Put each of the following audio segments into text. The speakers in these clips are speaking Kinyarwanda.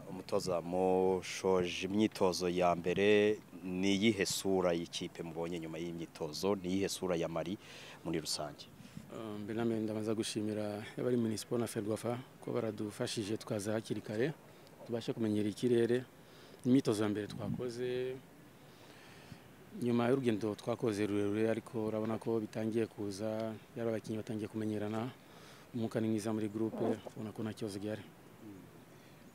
umutoza mushoje imyitozo ya mbere ni iyihe sura y'ikipe mubonye nyuma y'imyitozo ni iyihe sura ya mari muri rusange mbere na mbere ndabanza gushimira abari minisiporo na ferwafa ko baradufashije twaza hakiri kare tubashe kumenyera ikirere imyitozo ya mbere twakoze nyuma y'urugendo twakoze rurerure ariko urabona ko bitangiye kuza yari abakinnyi batangiye kumenyerana umwuka ni mwiza muri gurupe ubona ko nta kibazo gihari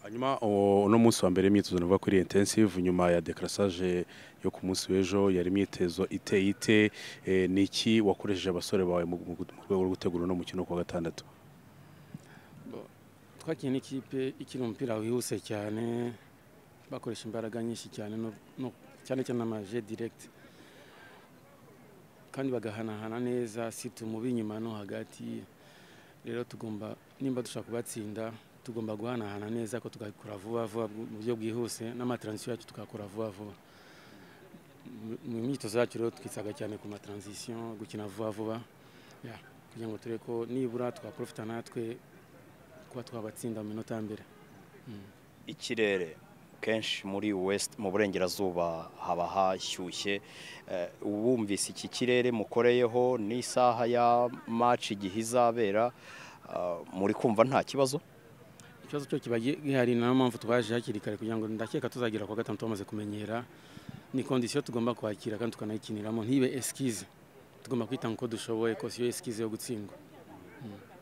hanyuma uwo- uno munsi wa mbere imyitozo navuga ko ari intensive nyuma ya decrassage yo ku munsi w'ejo yari imyitozo iteye ite Eh, ni iki wakoresheje abasore bawe mu mu- mu rwego rwo gutegura uno mukino ku wa gatandatu twakinnye n'ikipe ikina umupira wihuse cyane bakoresha imbaraga nyinshi cyane no- no- cyane cyane amaje direct kandi bagahanahana neza si tumubi inyuma no hagati rero tugomba nimba dushaka kubatsinda tugomba guhanahana neza ko tugakora vuba vuba mu buryo bwihuse n'amatransisiyo yacu tugakora vuba vuba Mu- mu myitozo yacu rero twisaga cyane ku matransisiyo gukina vuba vuba Yeah, kugira ngo turebe ko nibura twaprofita natwe kuba twabatsinda mu minota ya mbere ikirere kenshi muri west mu burengerazuba haba hashyushye Eh, wumvise iki kirere mukoreyeho n'isaha ya maci igihe izabera ah, muri kumva nta kibazo ikibazo cyo kiba gihari niyo mpamvu twaje hakiri kare kugira ngo ndakeka tuzagera ku wa gatanu tumaze kumenyera ni kondisiyo tugomba kwakira kandi tukanayikiniramo ntibe esikize tugomba kwitanga uko dushoboye ko siyo esikize yo gutsindwa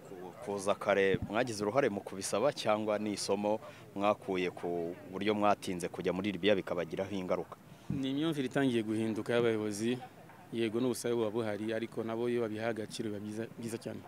Ku- kuza kare mwagize uruhare mu kubisaba cyangwa ni isomo mwakuye ku buryo mwatinze kujya muri ribiya bikabagiraho ingaruka ni imyumvire itangiye guhinduka y'abayobozi yego n'ubusabe buba buhari ariko nabo iyo babiha agaciro biba byiza- byiza cyane